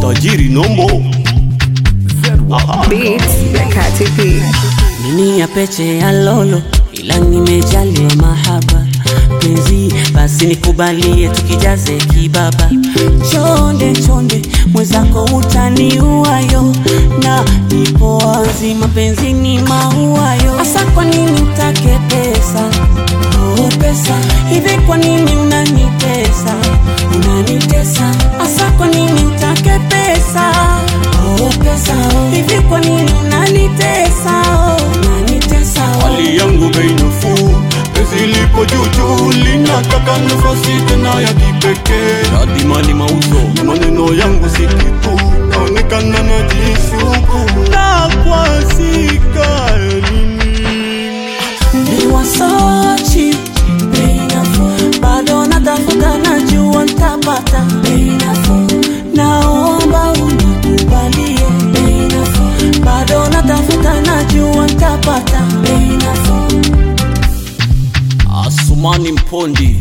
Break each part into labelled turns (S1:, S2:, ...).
S1: tajiri nombo Aha.
S2: Beats ya Kati P.
S3: Nini ya peche ya lolo, ila nimejaliwa mahaba penzi, basi nikubalie tukijaze kibaba. Chonde chonde, mwenzako utaniuayo, na nipo wazi, mapenzi ni mauayo. Asa kwa nini utake pesa? Oh, pesa hivi, kwa nini unanitesa? Unanitesa asa, kwa nini utake pesa? Oh, pesa hivi, kwa nini unanitesa? Oh, unanitesa oh.
S1: hali yangu bei nafuu, penzi lipo juujuu, linataka nafasi tena ya kipekee. Hadi mali mauzo, maneno yangu si kitu, naonekana najishuku na kwa sika
S3: Ni wasochi bei nafuu, bado natafuta, najua nitapata bei nafuu. Naomba unikubalie bei nafuu, bado natafuta, najua nitapata bei nafuu.
S1: Asumani Mpondi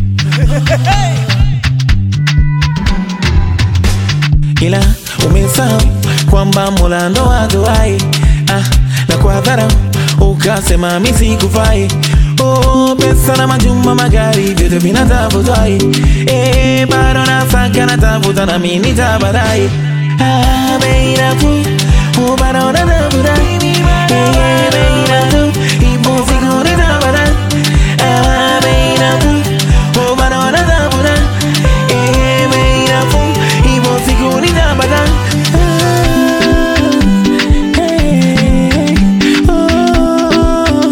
S4: ila umesahau kwamba Mola ndo ajuai ah, na kwa dharau ukasema mimi sikufai. Oh, pesa na majumba, magari vyote vinatafutwai, eh, bado nasaka natafuta na mimi nitabadai. Ah, bei nafuu, oh, bado natafutai, eh, bei nafuu, ipo siku nitabadai. Ah, bei nafuu, oh, bado natafuta, eh, bei nafuu, ipo siku nitabadai. Ah, eh, oh,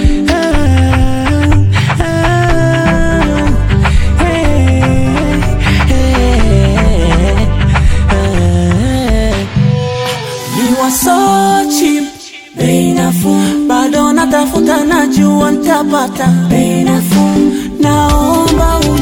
S3: You are so cheap, bei nafuu, bado natafuta, najua nitapata bei nafuu. Naomba